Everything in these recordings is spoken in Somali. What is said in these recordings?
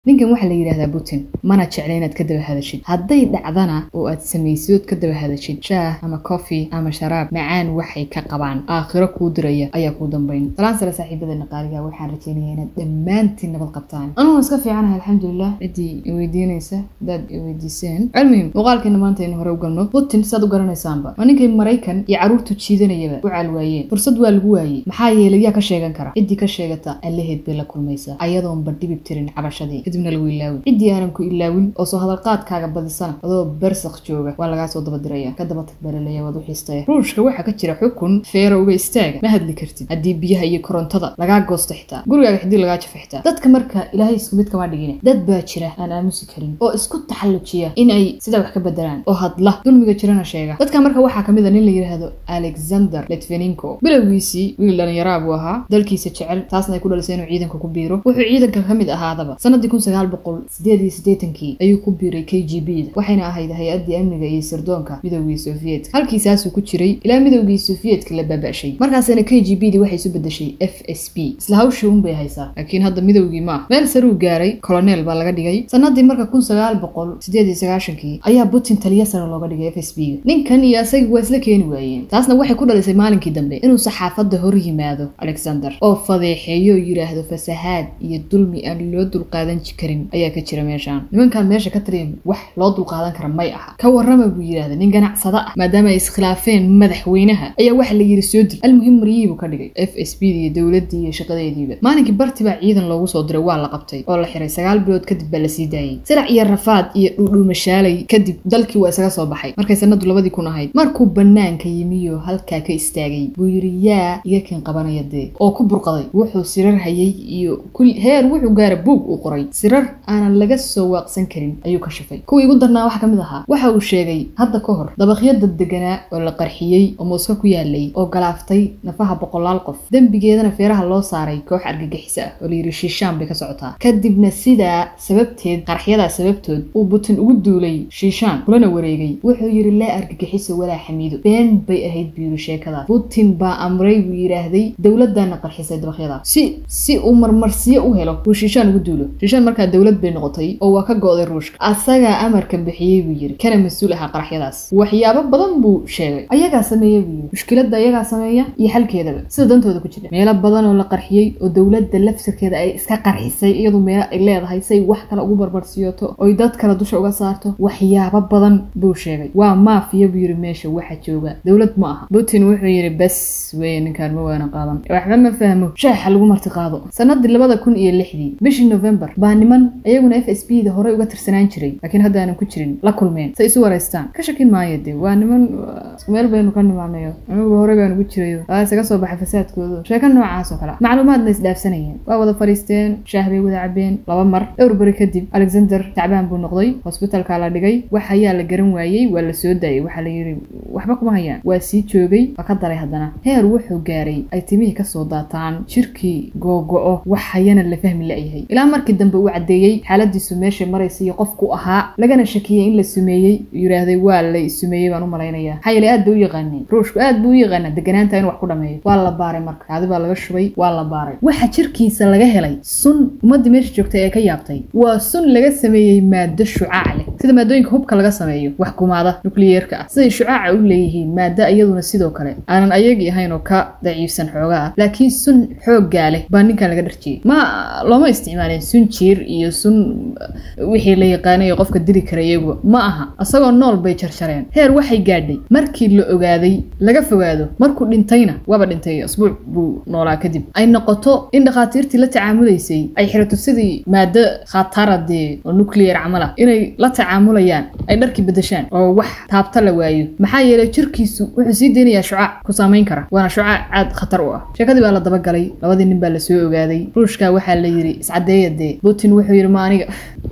ninkan waxaa la yidhahdaa putin mana jecla inaad ka daba hadashid hadday dhacdana oo aad samaysidood ka daba hadashid shaah ama coffee ama sharaab macaan waxay ka qabaan aakhiro kuu diraya ayaa kuu dambayn salaan sare saaxiibadeena qaaliga waxaan rajaynayaa inaad dhammaantiin nabad qabtaan anugu iska fiicanahay alxamdulilah ciddii iweydiinaysa hadaad iweydiiseen cilmihim muuqaalkeena maanta aynu hore u galno putin saad u garanaysaanba waa ninkay maraykan iyo carruurtu jiidanayaba u caalwaayeen fursad waa lagu waayey maxaa yeelay yaa ka sheegan kara ciddii ka sheegata allaheed bay la kulmaysaa ayadoonba dhibib tirin cabashadii kadibna lagu ilaawin ciddii aanan ku ilaawin oo soo hadalqaadkaaga badisana adoo bersakh jooga waa lagaa soo dabadiraya ka daba tag balaleya waad u xiistaya ruushka waxaa ka jira xukun feero uga istaaga ma hadli kartid haddii biyaha iyo korontada lagaa goosto xitaa gurigaaga xidii lagaa jafo xitaa dadka marka ilaahay isku mid kama dhigine dad baa jira aan aamusi karin oo isku taxallujiya in ay sidaa wax ka bedelaan oo hadla dulmiga jirana sheega dadka marka waxaa kamid a nin la yidhaahdo alexander letveninko bilowgiisii wiil dhalinyaraa buu ahaa dalkiisa jecel taasna ay ku dhalisay inuu ciidanka ku biiro wuxuu ciidanka ka mid ahaadaba sanadii kun sagaal boqol sideed iyo siddeetankii ayuu ku biiray k g b da waxayna ahayd hay-addii amniga iyo sirdoonka midowgii soviyedka halkiisaasuu ku jiray ilaa midowgii soviyedka la baaba'shay markaasina k g b di waxay isu bedeshay f s b isla hawshii unbay haysaa laakiin hadda midowgii ma ah meel saruu gaaray colonel baa laga dhigay sanadii marka kun sagaal boqol sideed iyo sagaashankii ayaa putin taliya sare looga dhigay f s b ga ninkan iyo asaga waa isla keeni waayeen taasna waxay ku dhalisay maalinkii dambe inuu saxaafadda hor yimaado alexander oo fadeexeeyo yidhaahdo fasahaad iyo dulmi aan loo dulqaadan karin ayaa ka jira meeshaan nimankan meesha ka taliya wax loo dulqaadan kara may aha ka warrama buu yidhahda nin ganacsada ah maadaama ay iskhilaafeen madaxweynaha ayaa waxa la yidhi soo dil almuhim maryihii buu ka dhigay f s b da iyo dowladdii iyo shaqadeediiba maalinkii barti baa ciidan loogu soo diray waa la qabtay oo la xiray sagaal bilood kadib baa la sii daayey sirac iyo rafaad iyo dhuudhuumashaalay kadib dalkii waa isaga soo baxay markay sanadu labadii kun ahayd markuu banaanka yimiyo halkaa ka istaagay buu yidhi yaa iga kin qabanaya dee oo ku burqaday wuxuu sirar hayay iyo heer wuxuu gaara buug uu qoray sirar aanan laga soo waaqsan karin ayuu ka shafay kuwii ugu darnaa waxaa ka mid ahaa waxa uu sheegay hadda ka hor dabaqyo daddeganaa oo la qarxiyey oo mooska ku yaalay oo galaaftay nafaha boqolaal qof dembigeedana feeraha loo saaray koox argagixisa ah oo layidhi shiishaan bay ka socotaa kadibna sidaa sababteed qarxyadaa sababtood uu butin ugu duulay shiishaan kulana wareegay wuxuu yidhi laa argagixiso walaa xamiido been bay ahayd buu yidhi sheekadaas putin baa amray buu yidhaahday dowladdaana qarxisay dabaqyadaas si si uu marmarsiyo u helo buu shiishaan ugu duulo shiishaan markaa dowlad bay noqotay oo waa ka go-day ruushka asagaa amarka bixiyey buu yidhi kana mas-uul ahaa qaraxyadaas waxyaabo badan buu sheegay ayagaa sameeya buu yidhi mushkiladda ayagaa sameeya iyo xalkeedaba sida dantooda ku jira meelo badan oo la qarxiyey oo dowladda lafsirkeeda ay iska qarxisay iyadu meelo ay leedahay say wax kale ugu barbarsiiyoto oy dad kale dusha uga saarto waxyaabo badan buu sheegay waa maafiya buu yidhi meesha waxa jooga dowlad ma aha putin wuxuu yidhi bas weeye ninkaan ma waana qaadan waxba ma fahmo shaaxa lagu marti qaado sanadii labada kun iyo lixdii bishii november baa niman iyaguna f s b da horey uga tirsanaan jiray laakiin hadda aanan ku jirin la kulmeen say isu waraystaan ka shakin maayo dee waa niman meel baynu ka nimaanayo anuguba horey baan ugu jirayo waa isaga soo baxa fasaadkooda sheeko noocaas oo kale macluumaadna isdhaafsanayeen waa wada fadhiisteen shaah bay wada cabeen laba mar dhowr beri kadib alexander tacbaan buu noqday hosbitalka la dhigay wax ayaa la garan waayey waa la soo daayay waxaa la yidhi waxba kuma hayaan waa sii joogay waa ka daray haddana heer wuxuu gaaray ay timihii kasoo daataan jirkii googo-o wax hayana la fahmi la-yahay ilaa markii dambe uu caddeeyey xaaladiisu meeshay maraysa iyo qofku ahaa lagana shakiyey in la sumeeyey yidhaahday waa la sumeeyey baan u malaynayaa maxaa yeele aad bay u yaqaaneen ruushku aad buu u yaqaanaa deganaanta in wax ku dhameeyo waa la baaray marka kaadi baa laga shubay waa la baaray waxa jirkiisa laga helay sun ummadda meesha joogtay ee ka yaabtay waa sun laga sameeyey maado shucaac leh sida maadooyinka hubka laga sameeyo wax kumaada nukliyeerka ah siday shucaaca u leeyihiin maado iyaduna sidoo kale aanan ayagii ahayn oo ka daciifsan xoogaa ah laakiin sun xooggaa leh baa ninkan laga dharjiyey ma looma isticmaalin sun jiir iyo sun wixii la yaqaanayo qofka dili kara iyagu ma aha isagoo nool bay jarjareen heer waxay gaadhay markii la ogaaday laga fogaado markuu dhintayna waaba dhintay asbuuc buu noolaa kadib ay noqoto in dhakhaatiirtii la tacaamulaysay ay xirato sidii maado khatara dee oo nuclear camal ah inay la tacaamulayaan ay dharkii bedeshaan oo wax taabta la waayo maxaa yeelay jirkiisu wuxuu sii deynayaa shucaac ku saamayn kara waana shucaac aad khatar u ah sheekadii baa la dabagalay labadii nin baa la soo ogaaday ruushka waxaa la yidhi iscadeeya dee putin wuxuu yidhi ma aniga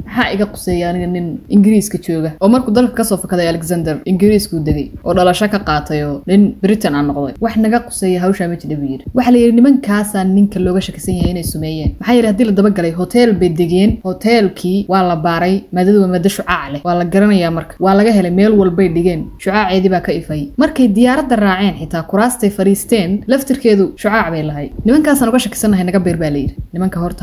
maxaa iga quseeya aniga nin ingiriiska jooga oo markuu dalka kasoo fakaday alexander ingiriiskuu degay oo dhalasho ka qaatay oo nin britain aan noqday wax naga quseeya hawshaa ma jidha buu yidhi waxaa la yidhi nimankaasaa ninka looga shakisan yahay inay sumeeyeen maxaa yidhi haddii la dabagalay hotel bay degeen hoteelkii waa la baaray maadadu waa maado shucaac leh waa la garanayaa marka waa laga helay meel walbay dhigeen shucaaceedii baa ka ifay markay diyaaradda raaceen xitaa kuraastay fadhiisteen laftirkeedu shucaac bay lahayd nimankaasaan uga shakisannahay naga beer baa layidhi nimanka horta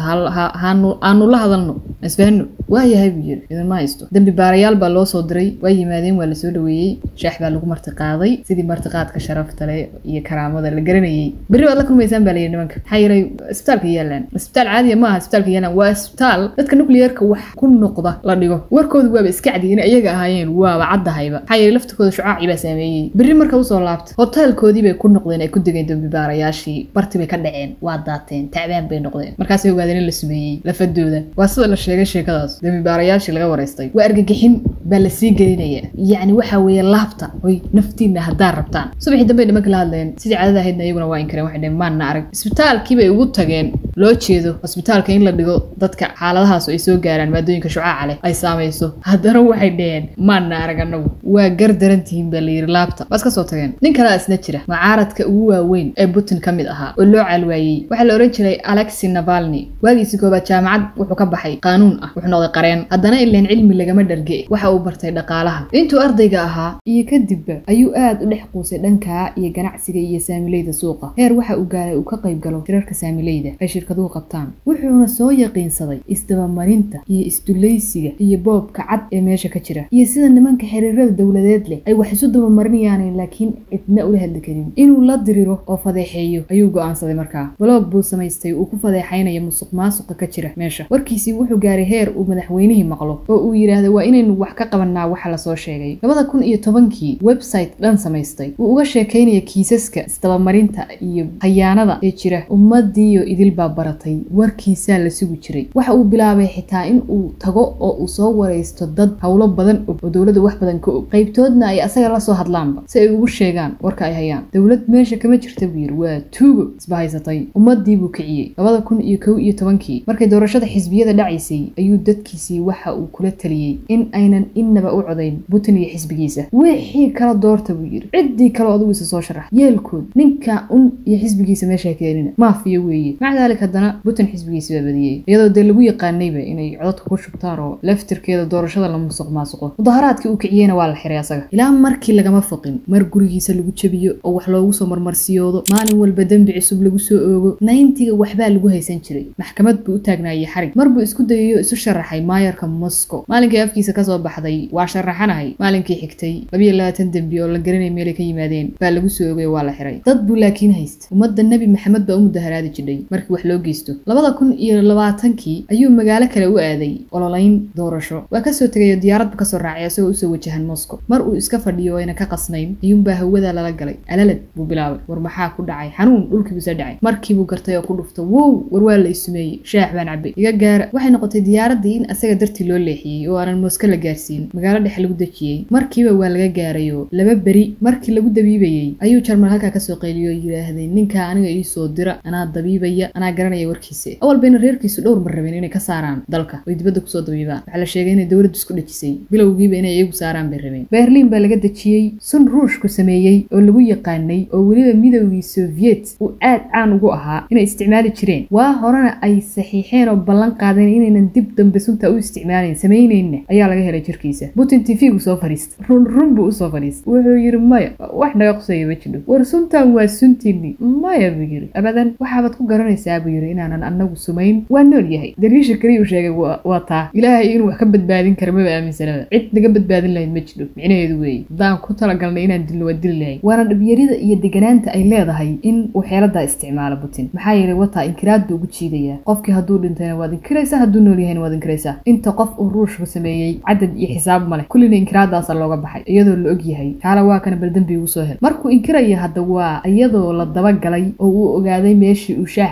haanu la hadalno isfahno waa yahay buu yidhi idinma haysto dembi baarayaal baa loo soo diray waa yimaadeen waa lasoo dhaweeyey shaax baa lagu martiqaaday sidii martiqaadka sharafta leh iyo karaamada la garanayey berri waad la kulmaysaan baa layidhi nimanka maxaa yeelay isbitaalka yaalaan isbitaal caadiya ma aha isbitaalka yaalaan waa isbitaal dadka nuclearka wax ku noqda la dhigo warkoodu waaba iska cadi in iyaga ahaayeen waaba caddahayba maxaa yeelay laftirkooda shucaaci baa saameeyey berri marka usoo laabta hoteelkoodii bay ku noqdeen ay ku degeen dembi baarayaashii barti bay ka dhaceen waa daateen tacbaan bay noqdeen markaasay ogaadeen in la sumeeyey lafadooda waa sida la sheegay sheekadaas dembi baarayaashii laga waraystay waa argagixin baa la sii gelinaya yacni waxa weeye laabta hoy naftiina haddaad rabtaan subaxii dambe nimanka la hadleen sidii caadada ahaydna iyaguna waa inkareen waxay dheheen maanna arag isbitaalkii bay ugu tageen loo jeedo hosbitaalka in la dhigo dadka xaaladahaas ay soo gaaraan maadooyinka shucaaca leh ay saamayso haddana waxay dheheen maanna arag annagu waa gar darantihiin baa layidhi laabta waa iska soo tageen nin kalea isna jira mucaaradka ugu waaweyn ee putin ka mid ahaa oo loo caalwaayey waxaa la odhan jiray alexi navalni waagiisi koobaad jaamacad wuxuu ka baxay qaanuun ah wuxuu noqday qareen haddana ileen cilmi lagama dharge waxa uu bartay dhaqaalaha intuu ardayga ahaa iyo kadibba ayuu aad u dhex quusay dhankaa iyo ganacsiga iyo saamileyda suuqa heer waxa uu gaaray uu ka qayb galo shirarka saamileyda ay shirkaduhu qabtaan wuxuuna soo yaqiinsaday isdabamarinta iyo isdulaysiga iyo boobka cad ee meesha ka jira iyo sida nimanka xiriirada dowladeed leh ay wax isu dabamarinayaan laakiin cidna ula hadli karin inuu la diriro oo fadeexeeyo ayuu go'aansaday markaa baloog buu samaystay uu ku fadeexaynayo musuq maasuqa ka jira meesha warkiisii wuxuu gaaray heer uu madaxweynihii maqlo oo uu yidhaahdo waa inaynu wax ka qabanaa waxa lasoo sheegay labada kun iyo tobankii website dhan samaystay wuu uga sheekaynaya kiisaska isdabamarinta iyo khayaanada ee jira ummadiiyo idil baa baratay warkiisaa la sugi jiray waxa uu bilaabay xitaa in uu tago oo uu soo waraysto dad howlo badan og oo dowladda wax badan ka og qaybtoodna ay asaga la soo hadlaanba si ay ugu sheegaan warka ay hayaan dowlad meesha kama jirta buu yidhi waa tuugo isbahaysatay ummadii buu kiciyey labada kun iyo kow iyo tobankii markay doorashada xisbiyada dhacaysay ayuu dadkiisii waxa uu kula taliyey in aynan innaba u codayn putin iyo xisbigiisa wixii kala doorta buu yidhi ciddii kale adugiisa soo sharax yeelkood ninka un iyo xisbigiisa meesha keenina maafiya weeye maca daalik haddana putin xisbigiisa baa badiyey iyadoo dee lagu yaqaanayba inay codadka ku shubtaan oo laftirkeeda doorashada la musuq maasuqo mudaharaadkii uu kiciyeyna waa la xiray asaga ilaa markii lagama foqin mar gurigiisa lagu jabiyo oo wax loogu soo marmarsiyoodo maalin walba dembi cusub lagu soo oogo nayntiga waxbaa lagu haysan jiray maxkamad buu u taagnaayey xarig mar buu isku dayayo isu sharaxay maayarka moscow maalinkii afkiisa kasoo baxday waa sharaxanahay maalinkii xigtay labiyo labaatan dembi oo la garanay meelay ka yimaadeen baa lagu soo ogay waa la xiray dad buu laakiin haysta ummadda nebi maxamed baa u mudaharaadi jidhay markii wax loo geysto labada kun iyo labaatankii ayuu magaalo kale u aaday ololayn doorasho waa kasoo tegayo diyaaradba kasoo raacay isagoo usoo wajahan moscow mar uu iska fadhiyo ayna ka qasnayn ayuunbaa hawada lala galay alalad buu bilaabay war maxaa ku dhacay xanuun dhulkiibuu soo dhacay markiibuu gartay oo ku dhufta wow war waa la isumeeyey shaax baan cabay iga gaara waxay noqotay diyaaraddii in asaga dartii loo leexiyey oo aanan moska la gaarsiin magaalo dhexe lagu dejiyey markiiba waa laga gaarayo laba beri markii lagu dabiibayey ayuu jarmal halkaa kasoo qayliyo oo yidhaahdeen ninkaa aniga iisoo dira anaa dabiibaya anaa garanaya warkiisa awal bayna reerkiisu dhowr mar rabeen inay ka saaraan dalka oy dibadda kusoo dabiibaan waxaa la sheegay inay dowladdu isku dhejisay bilowgiiba inay iyagu saaraan bay rabeen berliin baa laga dejiyey sun ruushku sameeyey oo lagu yaqaanay oo weliba midowgii soviet uu aad caan ugu ahaa inay isticmaali jireen waa horena ay saxiixeen oo ballan qaadeen inaynan dib dambe sunta u isticmaalayn samaynayna ayaa laga helay jirkiisa putin tv-gu soo fadhiista run run buu usoo fadhiista wuxuu yidhi maya wax naga qusaya ma jidho war suntan waa suntiinni maya buu yidhi abadan waxaabaad ku garanaysaa buu yidhi inaanan annagu sumayn waa nool yahay daliisha keliya uu sheegay waa taa ilaahay inuu wax ka badbaadin kara maba aaminsanaba cid naga badbaadin lahayd ma jidho micnaheedu weeye haddaan ku talagalnay inaan dilno waa dili lahayn waana dhibyarida iyo deganaanta ay leedahay in uu xeeladaa isticmaalo putin maxaa yeelay wataa inkiraad buu ugu jiidayaa qofkii hadduu dhintayna waad inkiraysaa hadduu nool yahayna waad inkiraysaa inta qof uu ruushku sameeyey cadad iyo xisaab ma leh kullina inkiraadaasa looga baxay iyadoo la og yahay kaala waa kana bal dembi ugu soo hel markuu inkiraya hadda waa iyadoo la dabagalay oo uu ogaaday meeshii uu shaaxa marka ugu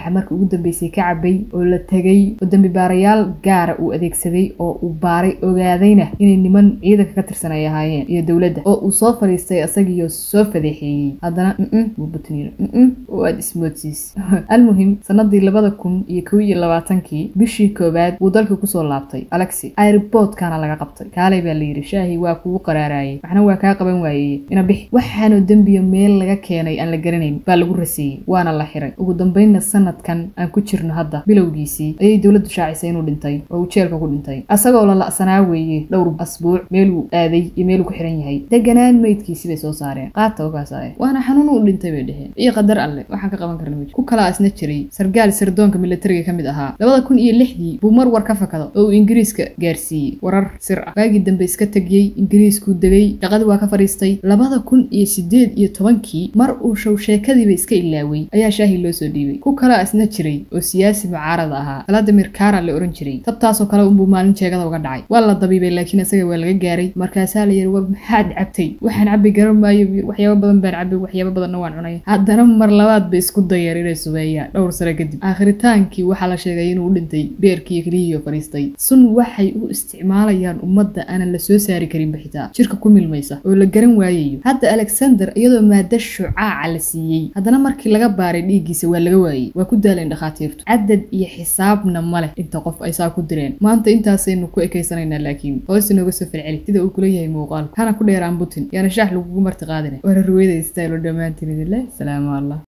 ugu dambeysay ka cabay oo la tegay oo dembi baarayaal gaara uu adeegsaday oo uu baaray ogaadayna inay niman ciidanka ka tirsan ay ahaayeen iyo dowladda oo uu soo fadhiistay asagiyo soo fadeexeeyey haddana mm wuu butniir mm oo aada ismoodsiis almuhim sanadii labada kun iyo kow iyo labaatankii bishii koowaad wuu dalka kusoo laabtay alexi airboodkana laga qabtay kaalay baa layidhi shaahi waa kugu qaraarayay waxna waa kaa qaban waayey ina bixi waxaanoo dembiya meel laga keenay aan la garanayn baa lagu raseeyey waana la xiray ugu dambeynna sanadkan aan ku jirno hadda bilowgiisii ayay dowladdu shaacisay inuu dhintay oo uu jeelka ku dhintay asagoo la la'sanaa weeye dhowr asbuuc meeluu aaday iyo meeluu ku xiran yahay deganaan meydkiisi bay soo saareen qaata ogaasaaye waana xanuun uu dhintay bay dheheen iyo qadar alle waxaan ka qaban karna ku kalaa isna jiray sargaal sirdoonka militariga ka mid ahaa labada kun iyo lixdii buu mar war ka fakado oo uu ingiriiska gaarsiiyey warar sir ah waagii dambe iska tegiyey ingiriiskuu degay shaqadii waa ka fadhiistay labada kun iyo sideed iyo tobankii mar uu show sheekadiiba iska ilaaway ayaa shaahi loo soo dhiibay ku kalaa isna jiray oo siyaasi mucaarada ahaa valadimir kara la ohan jiray tabtaasoo kale unbuu maalin jeegada uga dhacay waa la dabiibay laakiin isaga waa laga gaaray markaasaa la yidhi war maxaad cabtay waxaan cabbi garan maayo waxyaabo badan baan cabay waxyaabo badanna waan cunay haddana mar labaad bay isku dayeen inay sumeeyaan dhowr sano kadib aakhritaankii waxaa la sheegay inuu u dhintay beerkii keliyihiio fadhiistay sun waxay u isticmaalayaan ummadda aanan la soo saari karinba xitaa jirka ku milmaysa oo la garan waayayo hadda alexander iyadoo maada shucaaca la siiyey haddana markii laga baaray dhiiggiisa waa laga waayey waa ku daaleen dhakhaatiirtu cadad iyo xisaabna ma leh inta qof ay saa ku direen maanta intaasaynu ku ekaysanaynaa laakiin hoos inooga soo falceli sida uu kula yahay muuqaalku hana ku dheeraan butin yaana shaax lagugu marti qaadina waana ruweyda istaylo dhammaantiin idinleh salaamu allah